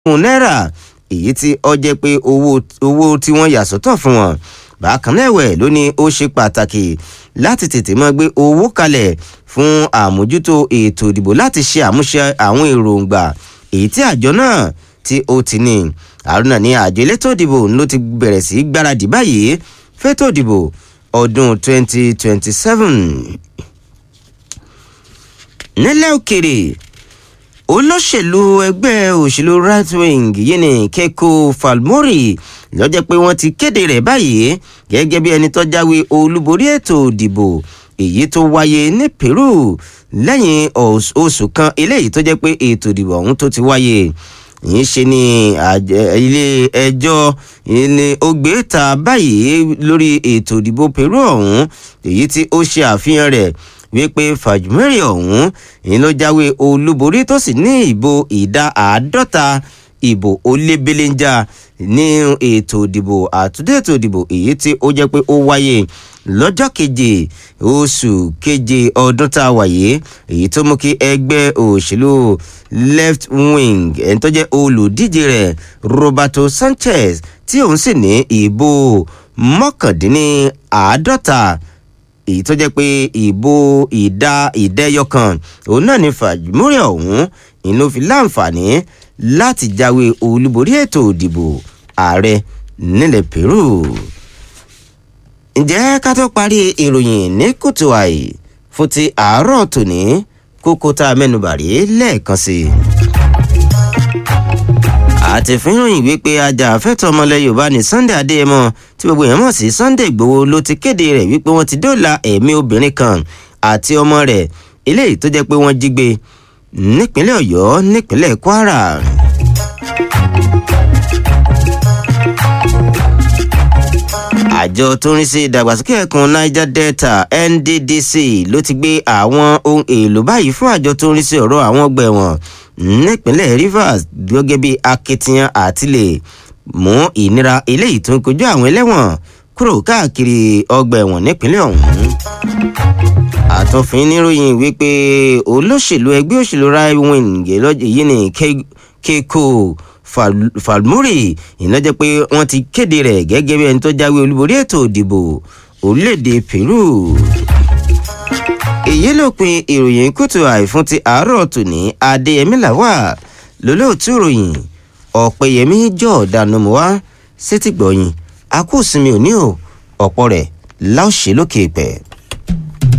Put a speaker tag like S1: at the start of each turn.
S1: náírà èyí tí ó jẹ́ pé owó owó tí wọ́n yà sọ́tọ̀ fún wọn bákan náà ẹ̀wẹ̀ ló ní ó ṣe pàtàkì láti tètè máa gbé owó kalẹ̀ fún àmójútó ètò ìdìbò láti ṣe àmúṣe àwọn èròǹgbà èyí tí àjọ náà tí ó ti ní àrùnà ní àjọ elétò ìdìbò ló ti bẹ̀rẹ̀ sí gbáradì báyìí fẹ́tò ìdìbò ọdún 2027 nílẹ̀ òkèrè olóṣèlú ẹgbẹ́ òṣèlú right wing yìí ni Keiko Falmori lọ́jọ́ pé wọ́n ti kéde rẹ̀ báyìí gẹ́gẹ́ bí ẹni tó jáwé olúborí ètò ìdìbò èyí tó wáyé ní Peru lẹ́yìn oṣù kan eléyìí tó jẹ́ pé ètò ìdìbò ọ̀hún tó ti wáyé yìí ṣe ni ilé ẹjọ́ ilé ogbè ta báyìí lórí ètò ìdìbò Peru ọ̀hún èyí tí ó ṣe àfihàn rẹ̀ wípé Fàjùmẹ́rì ọ̀hún èyí ló jáwé olúborí tó sì ní ìbò ìdá àádọ́ta ìbò ó lé belenja ní ètò ìdìbò àtúndé ètò ìdìbò èyí tí ó jẹ́ pé ó wáyé lọ́jọ́ keje oṣù keje ọdún tá a wà yìí èyí tó mú kí ẹgbẹ́ òṣèlú left wing ẹni tó jẹ́ olùdíje rẹ̀ Roberto Sanchez tí òun sì ní ìbò mọ́kàndínláàádọ́ta èyí tó jẹ́ pé ìbò ìdá ìdẹ́yọkan òun náà ní Fàjùmúrì ọ̀hún ìlú fi láǹfààní láti jáwé olúborí ètò ìdìbò ààrẹ nílẹ̀ Peru. ǹjẹ́ ká tó parí ìròyìn ní kùtù àì fún ti àárọ̀ tòní kókó tá a mẹ́nubà rí lẹ́ẹ̀kan sí i. àti fíròyìn wípé ajàfẹ́tọ̀ ọmọlẹ̀ Yorùbá ní Sunday Adéyẹmọ tí gbogbo èèyàn mọ̀ sí Sunday Ìgbòho ló ti kéde rẹ̀ wípé wọ́n ti dóòlà ẹ̀mí obìnrin kan àti ọmọ rẹ̀ eléyìí tó jẹ́ pé wọ́n jí gbé nípínlẹ̀ Ọ̀yọ́ nípínlẹ̀ Kwara. àjọ tó ń rí sí ìdàgbàsókè ẹkùn Niger Delta NDDC ló ti gbé àwọn ohun èlò báyìí fún àjọ tó ń rí sí ọ̀rọ̀ àwọn ọgbà ẹ̀wọ̀n nípínlẹ̀ Rivers gẹ́gẹ́ bí akitiyan àti lè mú ìnira eléyìí tó ń kojú àwọn ẹlẹ́wọ̀n kúrò káàkiri ọgbà ẹ̀wọ̀n nípínlẹ̀ ọ̀hún àtọ̀fin níròyìn wípé olóṣèlú ẹgbẹ́ òṣèlú right wing yìí ní Keiko Falmori ìnájẹ́ pé wọ́n ti kéde rẹ̀ gẹ́gẹ́ bí ẹni tó jáwé olúborí ètò ìdìbò orílẹ̀-èdè Peru. èyí ló pin ìròyìn kùtù àìfún ti àárọ̀ tòní Adéyẹmí làwà lólóòtú ìròyìn Ọ̀pẹ̀yẹmí jọ̀ọ́dánù mọ́ sétí gbọ̀yìn a kò sinmi òní o ọ̀pọ̀ rẹ̀ láòṣè lókè pẹ̀.